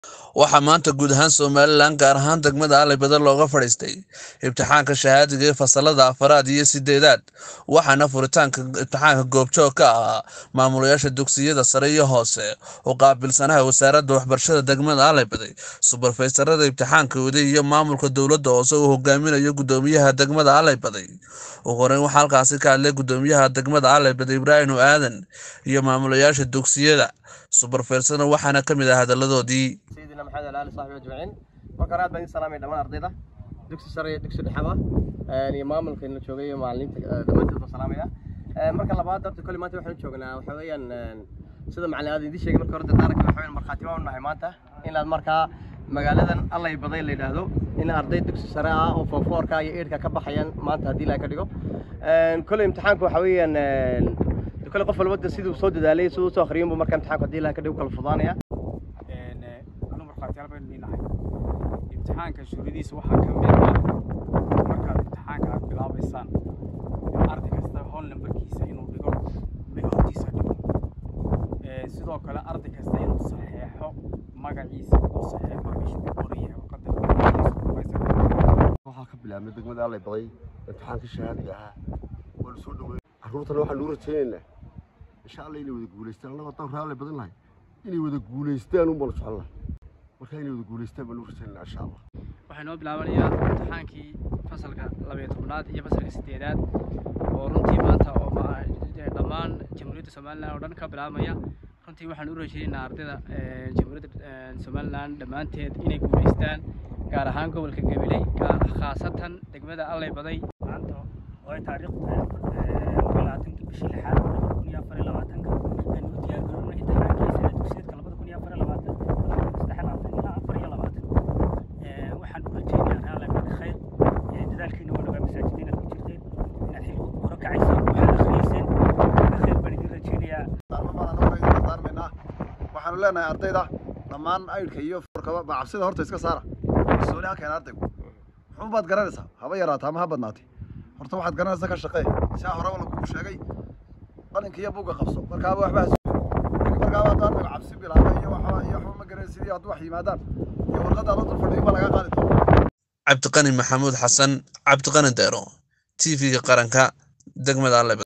waxaa maanta guud ahaan somalilan gaar ahaan degmada alibada looga fadhiistay imtixaanka shahaadiga ee fasalada afaraad iyo sideedaad waxaana furitaanka imtixaanka goobjoog ka ahaa maamulayaasha dugsiyada sare iyo hoose oo qaabilsanaha wasaaradda waxbarashada degmada alibaday subarfaysarada imtixaanka waday iyo maamulka dowladda hoose uu hogaaminayo gudoomiyaha degmada alibaday ugu horeyn waxaa halkaasi ka hadlay gudoomiyaha degmada alibaday ibraahim aadan iyo maamulayaasha dugsiyada subarfaysarna waxaana ka mid ah hadaladoodii سيدنا محمد وعلى اله وصحبه اجمعين marka aad baan salaamay dhamaan ardayda dugsi sare iyo dugsi dhexaba iyo maamulka in la joogay iyo macallimiinta dhammaantood baan salaamaya marka labaad horta kulli maanta waxaan joognaa waxa weeyaan sida macallin aad idin sheegay marka hore dadaalka waxa weeyaan markhaati baan u nahay maanta in aad markaa magaaladan allay baday la yidhaahdo in arday dugsi sare ah oo foonfoorka iyo eedhka ka baxayaan maanta haddii la ka dhigo kulli imtixaanku waxa weeyaan kulli qof walba siduu soo dadaalay siduu soo akhriyay buu marka imtixaanku haddii la ka dhigo kala fudaanaya anu markhaatiyaal baynu dhinahay imtixaanka shuruudiisa waxaa ka mid ah markaad imtixaanka aad bilaabaysaan arday kasta howl nambarkiisa inuu dhigo mid hortiisa dhigo sidoo kale arday kasta inuu saxeexo magaciisa uu saxeexo meesha ku qoran yahay warqadda waxaa ka bilaabmay degmada allay baday imtixaanka shahaadiga ahaa waa la soo dhaweey carruurtana waxaan nuu rajaynaynaa insha alla inay wada guulaystaan annaga haddaan raalli badan lahay inay wada guulaystaan un baan socon lahay marka inay wada guulaystaan baan nuu rajaynaynaa insha allah waxay noo bilaabanayaa imtixaankii fasalka labayo tobnaad iyo fasalka sideedaad oo runtii maanta oo dhammaan jamhuuriyadda somalilan oo dhan ka bilaabmaya runtii waxaan u rajaynaynaa ardayda jamhuuriyadda somalilan dhammaanteed inay guulaystaan gaar ahaan gobolka gabiley khaasatan degmada allay baday maanta oo ay taariikhdu tahay labaatanka bishii lixaad kun iyo afar iyo labaatanka aynu u diyaargaroobno imtixaankiisa dugsiyeedka labada kun iyo afar iyo labaatan saddex labaatan ilaa afar iyo labaatan waxaan u rajaynayaa raalli bada khayr dadaalkiina waa dhagaa masaajid inaad ku jirteen inaad xil hore kacayseen waxaad akhriyeyseen khayr baan idin rajaynayaa waxaanu leenahay ardayda dhammaan aydhka iyo forkaba baa cabsida horta iska saara kalsooni ha keena ardaygu muxuu baad garanaysaa haba yaraataa ama ha badnaatay horta waxaad garanaysaa ka shaqee siaa horeba lagugu sheegay qalinka iyo buugga qabso markaaba waxba markaaba hadduu ardaygu cabsi bilaaba iyo waxba iyo waxba ma garanay sidii hadduu wax yimaadaan iyo warqadda adoo dul fadhiyo baa laga qaadi doona cabdiqani maxamuud xasan cabdiqani deero t v-ga qaranka degmada aleb